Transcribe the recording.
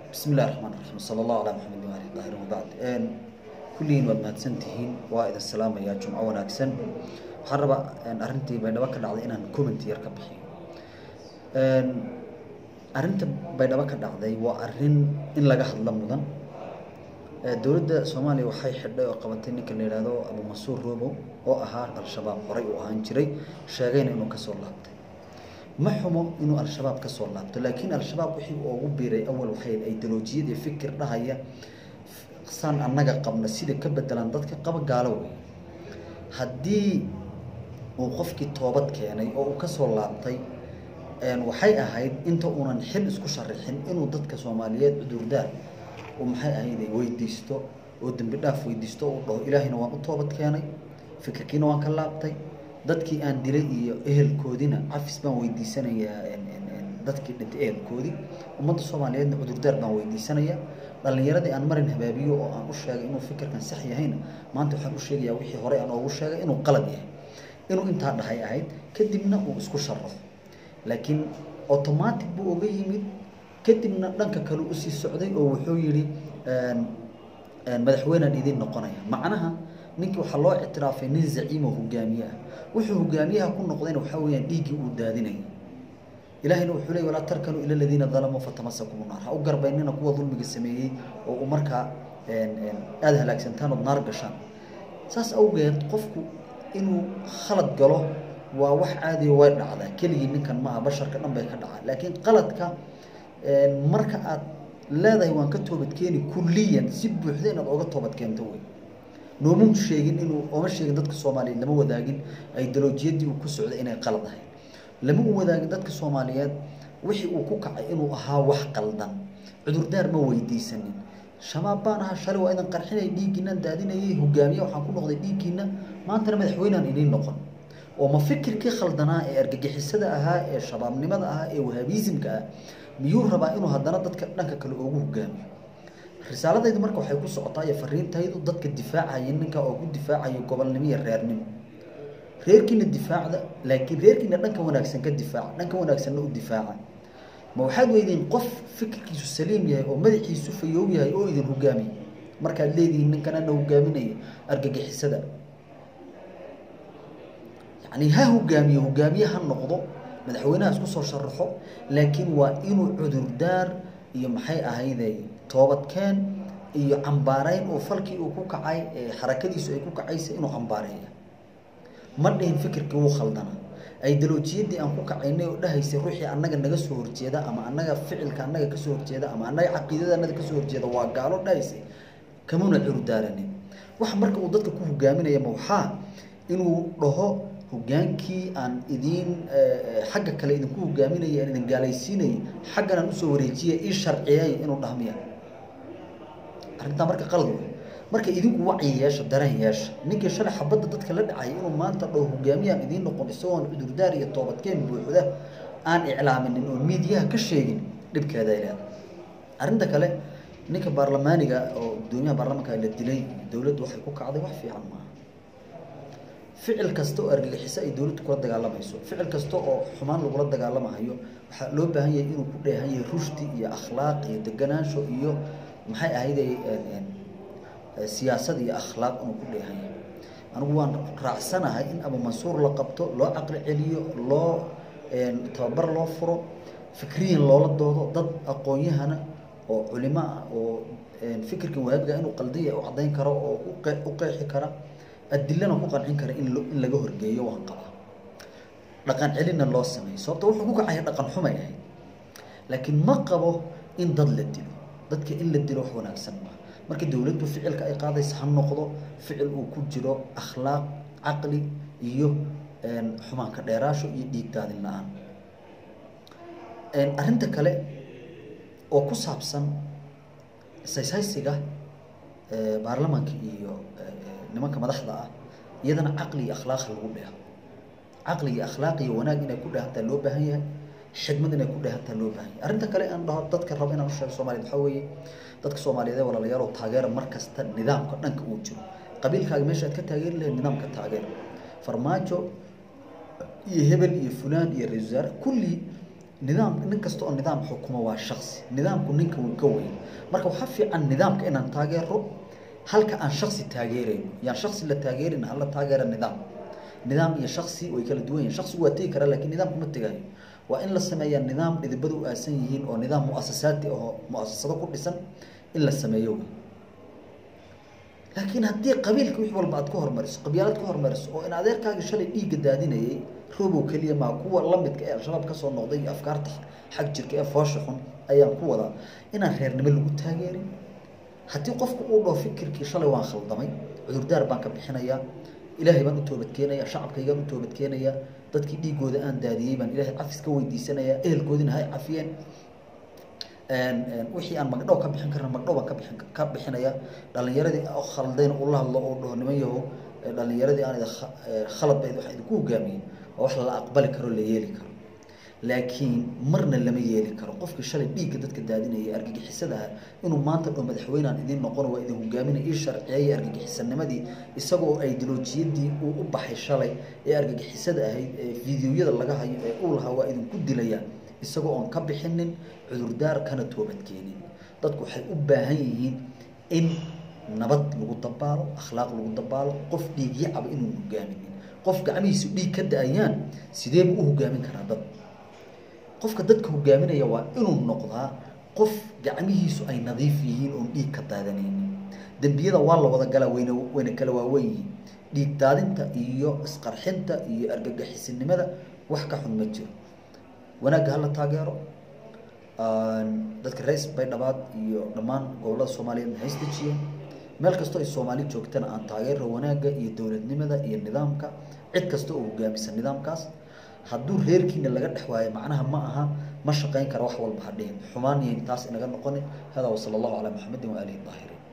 bismi illahi raxmaan raxiim sala allahu calaa maxamed waali daahir wabacd kulligiin waad mahadsantihiin waa idin salaamayaa jumco wanaagsan waxaan rabaa arrintii baydhabo ka dhacday inaan comment yar ka bixiyo arrinta baydhabo ka dhacday waa arrin in laga hadlo mudan dowladda soomaaliya waxay xidhay oo qabatay ninka la yidhaahdo abu mansuur robow oo ahaa al-shabaab horey uu ahaan jiray sheegayna inuu kasoo laabtay ma xumo inuu al-shabaab kasoo laabto laakiin al-shabaab wixii uu ugu biiray awal waxay ideolojiyad iyo fikir dhahaya saan annaga qabna sida ka bedelan dadka qaba gaalo wey haddii uu qofkii toobad keenay oo uu kasoo laabtay waxay ahayd inta uunan xil isku sharixin inuu dadka soomaaliyeed cudurdaar uu maxay ahayd weydiisto oo dembi dhaaf weydiisto uu dhaho ilaahayna waan u toobad keenay fikirkiina waan ka laabtay dadkii aan dilay iyo ehelkoodina cafis baan weydiisanayaa dadkii dhintay ehelkoodii ummadda soomaaliyeedna cudurdaar baan weydiisanayaa dhalinyaradii aan marin habaabiyo oo aan u sheegay inuu fikirkan sax yahayna maanta waxaan u sheegayaa wixii horey aan oogu sheegay inuu qalad yahay inuu intaa dhahay ahayd kadibna uu isku sharaxo laakiin automatic buu oga yimid kadibna dhanka kale usii socday oo wuxuu yidhi madaxweynaan idiin noqonaya macnaha ninkii waxaa loo ictiraafay nin zaciimo hogaamiye ah wuxuu hogaamiyaha ku noqdayna waxaa weyaan dhiiggii uu daadinayay ilahayna wuxuu leey walaa tarkanuu ila ladiina dalamuu fatamasakum naar ha u garbaynina kuwa dulmiga sameeyey oo uu markaa aada halaagsantaan ood naar gashaan saas awgeed qofku inuu khalad galo waa wax caadiya way dhacdaa keligii ninkan maaha basharka dhan bay ka dhacaa laakiin qaladka marka aad leedahay waan ka toobadkeeni kulliyan si buuxda inaad oga toobadkeento wey nooma sheegin inuu ooma sheegin dadka soomaaliyeed lama wadaagin ideolojiyadii uu ku socday inay qalad ahayd lama u wadaagin dadka soomaaliyeed wixii uu ku kacay inuu ahaa wax qaldan cudurdaar ma weydiisanin shabaab baan ahaa shalay waa idan qarxinay dhiiggiinaan daadinayay hogaamiye waxaan ku noqday dhiiggiina maantana madaxweynaan idiin noqon oo ma fikirkii khaldanaa ee argagixisada ahaa ee shabaabnimada ahaa ee wahaabiisimka ah miyuu rabaa inuu haddana dadka dhanka kale oogu hogaamiyo risaaladaydu marka waxay ku socotaa iyo fariintaydu dadka difaacaya ninka oo ku difaacayo gobolnimo iyo reernimo reerkiina difaacda laakiin reerkiina dhanka wanaagsan ka difaaca dhanka wanaagsanna u difaaca ma waxaad weydiin qof fikirkiisu saliim yahay oo madaxiisu fayoow yahay oo idin hogaamiya markaad leedihiin ninkanana hogaaminaya argagixisada yani ha hogaamiyo hogaamiye ha noqdo madaxweynaha isku soo sharaxo laakiin waa inuu cudurdaar iyo maxay ahayde toobadkeen iyo cambaareyn oo falkii uu ku kacay xarakadiisu ay ku kacaysa inuu cambaareeya ma dhihin fikirkii wuu khaldana ideolojiyadii aan ku kacaynay oo dhahaysay ruuxii annaga naga soo horjeeda ama annaga ficilka annaga kasoo horjeeda ama annaga caqiidada annaga kasoo horjeeda waa gaalo dhahaysay kamuna curdaaranin waxa marka uu dadka ku hogaaminaya ma waxaa inuu dhaho hogaankii aan idiin xagga kale idinku hogaaminaya aan idin gaalaysiinayay xaggan aan usoo wareejiyay ii sharciyay inuu dhahmiya arrintaa marka qalad wey marka idinku wacyi yeesha dareen yeesha ninkii shalay xabadda dadka la dhacay inuu maanta dhaho hogaamiyaan idiin noqon isagoon cudurdaar iyo toobadkeen buuxda aan iclaaminin oo miidiyaha ka sheegin dhibkeeda ay leedahay arrinta kale ninka baarlamaaniga oo gudoomiyaha baarlamanka la dilay dowladdu waxay ku kacday wax fiican maaha ficil kasta oo argagixiso ay dowladdu kula dagaalamayso ficil kasta oo xumaan lagula dagaalamahayo waxaa loo baahan yahay inuu ku dheehan yahay rushdi iyo akhlaaq iyo deganaansho iyo maxay ahayde siyaasad iyo akhlaaq inuu ku dheehan yahay anigu waan raacsanahay in abu mansuur la qabto loo caqli celiyo loo tababar loo furo fikriyan loola doodo dad aqoon-yahana oo culimo ah oo fikirkan waabiga inuu qaldiya u caddayn karo oo u qeexi kara adilana ku qancin kara in in laga horgeeyo waan qabaa dhaqan celinna loo sameeyo sababta wuxuu ku kacaya dhaqan xumay ahayd laakiin ma qabo in dad la dilo dadka in la dilo wax wanaagsan maaha marka dowladdu ficilka ay qaadaysa ha noqdo ficil uu ku jiro akhlaaq caqli iyo xumaanka dheeraasho iyo dhiig daadin la-aan arrinta kale oo ku saabsan sayshaysiga baarlamaanka iyo nimanka madaxda ah iyadana caqli iyo akhlaaq lagu dheeho caqli iyo akhlaaq iyo wanaag inay ku dheehantaa loo baahan yahay xidmad inay ku dheehantaa loo baahan yahay arrinta kale aan dhaho dadka rabo inaan u sheego soomaaliyed waxaa weeye dadka soomaaliyeed ee walaalayaal oo taageera mar kasta nidaamka dhanka uu jiro qabiilkaaga meesha aad ka taageeri lahayd nidaamka taageera farmaajo iyo hebel iyo fulaan iyo ra-isul wasaare kulli nidaam nin kasta oo nidaam xukumo waa shaksi nidaamku ninka wuu ka weyn marka waxaa fiican nidaamka inaan taageero halka aan shaksi taageerayno yaan shaksi la taageerin hala taageera nidaam nidaam iyo shaksi way kala duwan yihin shaksigu waa tegi karaa lakin nidaamku ma tegayo waa in la sameeyaa nidaam dhidibadu u aasan yihiin oo nidaam muasasaati oo muasasado ku dhisan in la sameeyo wey laakiin haddii qabiilka wix walba aad ka hormariso qabyaalad ka hormariso oo in adeerkaagii shalay dhiigga daadinayay robow keliya maa kuwa lamidka ee al-shabaab kasoo noqday iyo afkaarta xag jirka ee foosha xun ayaan ku wadaa inaan reernimo lagu taageerin haddii qofku uu dhao fikirkii shalay waan khaldamay cudurdaar baan ka bixinayaa ilaahay baan u toobadkeenaya shacabkaygaan u toobadkeenayaa dadkii dhiigooda aan daadiyey baan ilaahay cafis ka weydiisanayaa ehelkoodina hay cafiyeen wixii aan magdhow ka bixin karna magdhow baan ka bixin ka bixinaya dhalinyaradii khaldayna ula hadlo oo dhaho niman yahow dhalinyaradii aan khalad bayd waxaan idinku hogaamiyey oo wax la aqbali karo la yeeli karo laakiin marna lama yeeli karo qofkii shalay dhiigga dadka daadinaya argagixisadaha inuu maanta dho madaxweynaan idiin noqon waa idin hogaaminay ii sharciyeeya argagixisanimadii isagoo ideolojiyadii uu u baxay shalay ee argagixisada ahayd ee fideoyada laga hayo ee uu lahaa waa idinku dilayaan isagoo oon ka bixinin cudurdaar kana toobadkeenin dadku waxay u baahan yihiin in nabad lagu dabaalo akhlaaq lagu dabaalo qof dhiigyacaba inuu hogaaminin qof gacmihiisu dhiig ka da-ayaan sideebu u hogaamin karaa dad qofka dadka hogaaminaya waa inuu noqdaa qof gacmihiisu ay nadiif yihiin oon dhiig ka daadanaynin dembiyada waa la wada galaa wayna wayna kala waawen yihiin dhiig daadinta iyo isqarxinta iyo argagixisinimada wax ka xun ma jiro wanaagga hala taageero dadka reis baydhabaad iyo dhammaan gobolada soomaaliyeed maxay isdejiyeen meel kastoo ay soomaali joogtana aan taageero wanaagga iyo dowladnimada iyo nidaamka cid kasta oo hogaamisa nidaamkaas hadduu reerkiina laga dhex waayo macnaha ma aha ma shaqayn kara wax walba ha dhihin xumaan yahin taas inaga noqonin hada wasala allahu calaa maxamedin waaalihi daahiriin